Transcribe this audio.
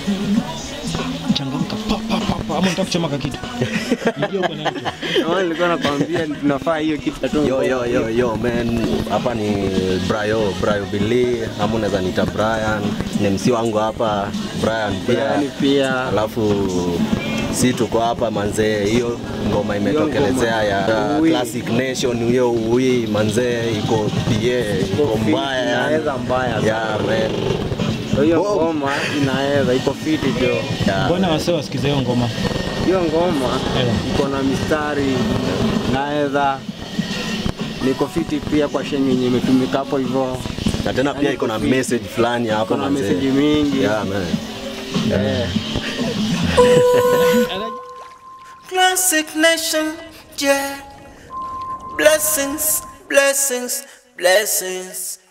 Changamka pa pa pa pa, ama unataka kuchoma kitu? Ingia huko na mtu. Kama nilikuwa nakwambia tunafaa hiyo kitu tu. Yo, yo, yo, yo, man. Hapa ni Brayo, Brayo Billy, ama unaweza nita Brian. Ni MC wangu hapa, Brian pia. Brian pia. Alafu si tuko hapa manzee, hiyo ngoma imetokelezea ya Ui. Classic Nation, hiyo ui manzee iko PA, iko fit, mbaya yani. inaweza mbaya sana. Yeah, man. Hiyo Wow. ngoma inaweza iko fiti jo. Yeah. Mbona wasee wasikize hiyo ngoma? Hiyo ngoma Eh. iko na mistari naweza niko fiti pia kwa shenye yenye imetumika hapo hivyo. Na tena pia iko na message fulani hapo Iko na manzee. message mingi. Yeah, man. Eh. Classic nation, yeah. Blessings, blessings, blessings.